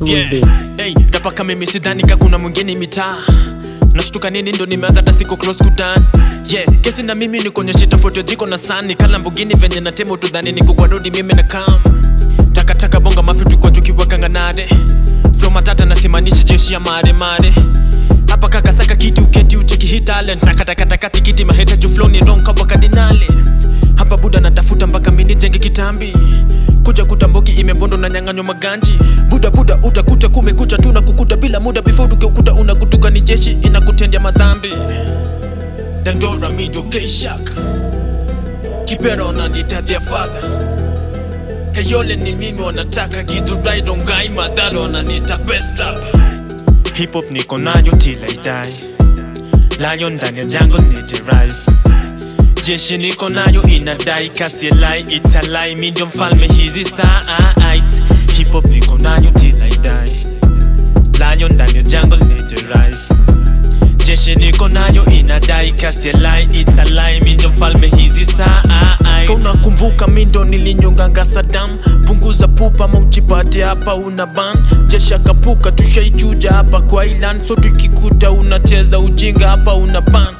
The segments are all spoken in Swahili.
yeah. hey, napaka mimi sidhani ka kuna mwingine mitaa nashtuka nini ndo nimeanza hata siko close kudan yeah kesi na mimi ni kuonyesha tofauti ya jiko na sani kala mbugini venye na temo tudhani niko kwa rodi mimi na kam takataka bonga mafitu kwa tukiwakanganare flo matata nasimanishi jeshi ya mare mare hapa kakasaka kitu uketi ucheki hii talent na katakataka tikiti maheta juu flow ni ronka wa kardinali hapa buda natafuta mpaka mini jenge kitambi kuja kutamboki imebondo na nyang'anywa maganji buda buda utakuta kumekucha tu na kukuta bila muda before tukeukuta unakutuka ni jeshi inakutendea madhambi dandora mindo keishak kipera wananitadhia fadha kayole ni mimi wanataka gidhurai rongai madhara wananita best up hip hop niko nayo till I die lion ndani ya jungle nije rise jeshi niko nayo inadai kasi ya lie it's a lie mi ndio mfalme hizi saa hip hop niko nayo till I die lion ndani ya jungle nije rise jeshi niko nayo inadai kasi ya lie it's a lie mi ndio mfalme hizi saa unakumbuka mi ndo nilinyonganga Saddam punguza pupa maujipate hapa una ban jeshi akapuka tushaichuja hapa kwa island so tukikuta unacheza ujinga hapa una ban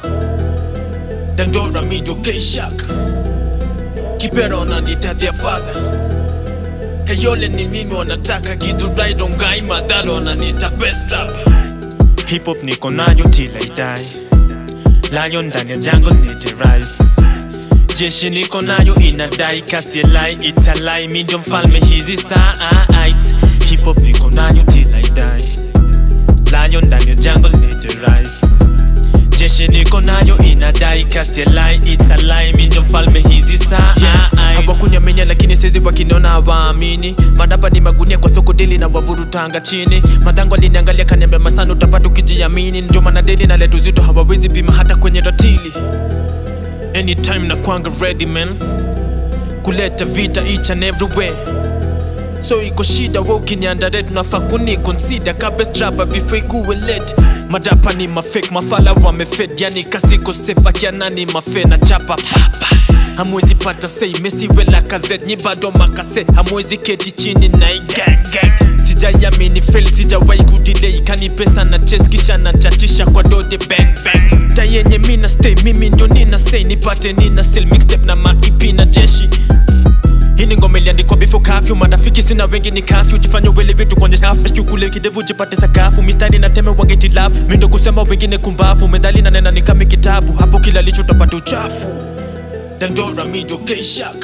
dandora mi ndo keishak kipera wananitadhia fadha kayole ni mimi wanataka gidhurai rongai madhara wananita best up hip hop niko nayo till I die lion ndani ya jungle nije rise jeshi niko nayo inadai kasi ya lie it's a lie mi ndio mfalme hizi saa hip hop niko nayo till I die lion ndani ya jungle nije rise jeshi niko nayo inadai kasi ya lie it's a lie mi ndio mfalme hizi saa hawakunyamenya lakini sezi wakiniona hawaamini madapa ni magunia kwa soko deli na wavurutanga chini madhango aliniangalia kaniambia masana utapata ukijiamini ndio maana deli na letu zito hawawezi pima hata kwenye ratili anytime na kwanga ready man kuleta vita each and everywhere so iko shida we ukiniandare tunafaa kunikonsida kabestrapa before ikuwe late madapa ni mafake mafala wamefed yani kasiko safe akianani mafe na chapa papa hamwezi pata sei mesiwela kazet nyi bado makase hamwezi keti chini na igangang sijaiamini fail sijawai kudilei kani pesa na ches kisha na chachisha kwa dode bang bang ta yenye mina stay mimi ndio nina say nipate nina sell mixtape na maipi na jeshi hii ni ngoma iliandikwa before kafyu marafiki sina wengi ni kafyu jifanya wele vitu kwenye afresh kule kidevu jipate sakafu mistari na teme wangeti lafu mindo kusema wengine kumbafu medali na nena ni kama kitabu hapo kila licho utapata uchafu dandora mindo keishak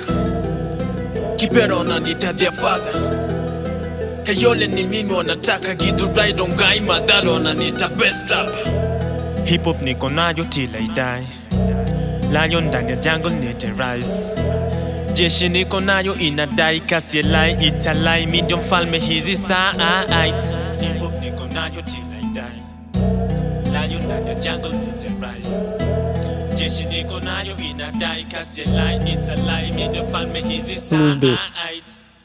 kipera wananitadhia fadha kayole ni mimi wanataka gidhurai rongai madhara wananita best up hip hop niko nayo till I die lion ndani ya jungle nije rise jeshi niko nayo inadai kasi ya lie it's a lie mi ndio mfalme hizi saa hip hop niko nayo till I die lion ndani ya jungle nije rise jeshi niko nayo inadai kasi ya lie it's a lie mi ndio mfalme hizi saa Mube. Aight.